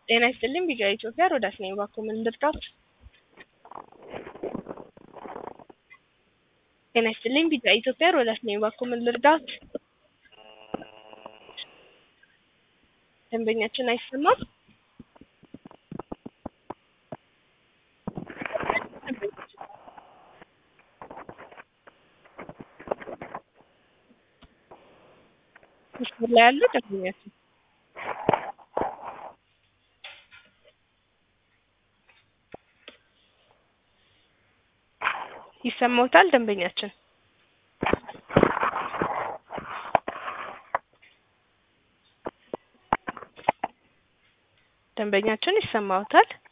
ጤና ይስጥልኝ ቢጫ ኢትዮጵያ ሮዳስ ነኝ። እባክዎ ምን ልርዳዎት? ጤና ይስጥልኝ ቢጫ ኢትዮጵያ ሮዳስ ነኝ። እባክዎ ምን ልርዳዎት? ደንበኛችን አይሰማም? መስመር ላይ ያሉ ደንበኛችን ይሰማዎታል? ደንበኛችን ደንበኛችን ይሰማዎታል?